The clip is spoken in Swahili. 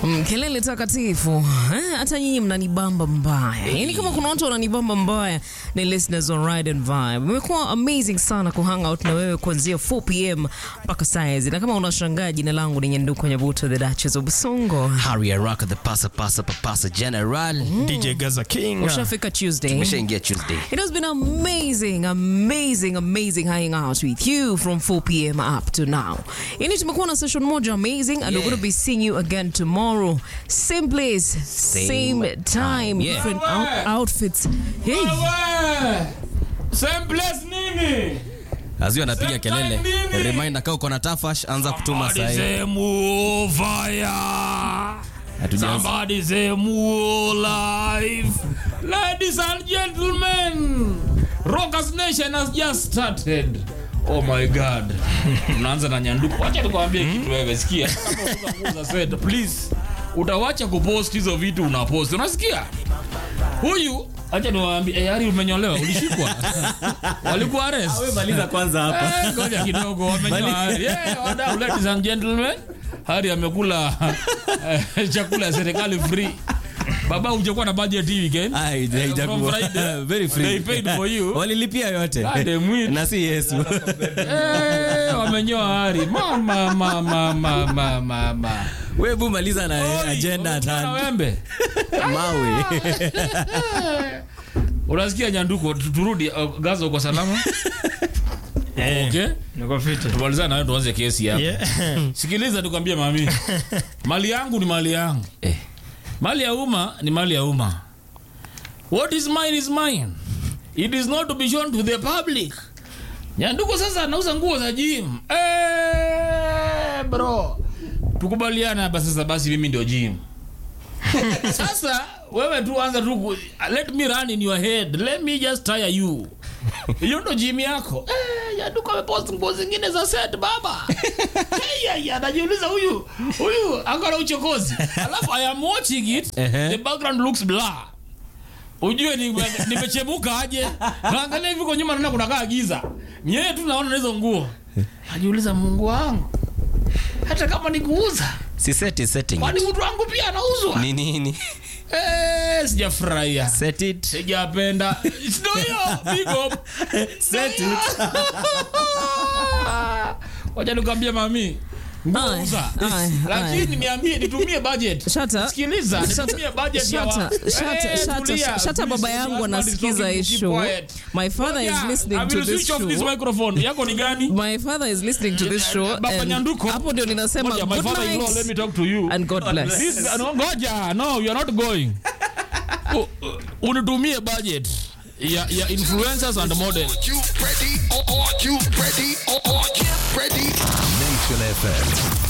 Mm, kelele takatifu Eh, hata nyinyi mnanibamba mbaya yaani kama kuna watu wananibamba mbaya ni listeners on ride and vibe imekuwa amazing sana kuhang out na wewe kuanzia 4 pm mpaka saizi na kama unashangaa jina langu ni nyanduko nyabuto the duchess of busongo Harry Araka the pasa pasa papasa general. DJ Gaza King. ushafika tuesday Tumeshaingia Tuesday. It has been amazing, amazing, amazing hanging out with you from 4 p.m. up to now. Yani tumekuwa na session moja amazing and we're going to be seeing you again tomorrow. Same place, same, Same time, time, yeah. different out- outfits. Hey, Wewe! Same place nini? Azio anapiga Same kelele. time nini? Reminder kama uko na tafash anza kutuma Somebody sahi. say more fire. Hatujaanza. Somebody say more life. Ladies and gentlemen, Rockers Nation has just started. Oh my god. Tunaanza na nyanduko. Wacha tukwambie kitu wewe sikia. Kama unauza nguo za set, please. Utawacha kupost hizo vitu unapost. Unasikia? Huyu acha niwaambie, eh, Ari umenyolewa, ulishikwa. Walikuwa arrest. Maliza kwanza hapa. Eh, ngoja kidogo wamenyoa Hari. Yeah, wadau, ladies and gentlemen. Hari amekula eh, chakula ya serikali free. Baba hujakuwa na budget hii weekend. Ah, haija- From haijakuwa. Friday, Very free. They paid for you. Walilipia yote. God damn it. Na si Yesu. Eh, wamenyoa Hari. Mama mama mama mama. Wewe bu maliza na agenda at Na hand. wembe. Mawe. Unasikia nyanduko tu- turudi uh, Gaza uko salama? Eh, Okay. niko fiti. Tumalizane nayo tuanze kesi hapa. Yeah. Sikiliza tukwambie mami, mali yangu ni mali yangu Eh. mali ya umma ni mali ya umma. What is mine is mine. It is not to be shown to the public. Nyanduko sasa anauza nguo za gym. Eh, bro. Tukubaliana hapa sasa basi mimi ndio gym. sasa wewe tu anza tu ku- let me run in your head. Let me just tire you. Hiyo ndo gym yako. Eh, Nyanduko amepost nguo zingine za set baba. Hey, yeah, najiuliza huyu huyu angana uchokozi. Alafu I am watching it. Ehe. The background looks blur. Ujue ni- nimechemuka aje. Naangalia hivi kwa nyuma naona kuna kaa giza. Nyewe tu naona na hizo nguo. Najiuliza Mungu wangu. Hata kama ni kuuza, Si set is setting kwani it. mtu wangu pia anauzwa? Ni nini? Eh, sijafurahia. Set it. Sijapenda. Ndio hiyo. Big up. Set it. Wacha nikwambie mami. Aye, Nguuza. aye, Lakini niambie nitumie budget. Shut up. Sikiliza, Shut nitumie up. budget ya wa- Shut up. Shut up. Eh, Shut up. tulia. Shut up, baba Please, yangu husband is anasikiza talking, hii keep show. quiet. My father is Ngoja, listening I to will this switch off this show. microphone. Yako ni gani? My father is listening to this show Baba and Nyanduko. hapo ndio ninasema Ngoja, my good father-in-law, let me night talk to you. and God bless. This, no, ngoja, no, you are not going. U- u- Unitumie budget ya, ya influencers and models. you ready? Are you ready? Are you ready? Nation FM.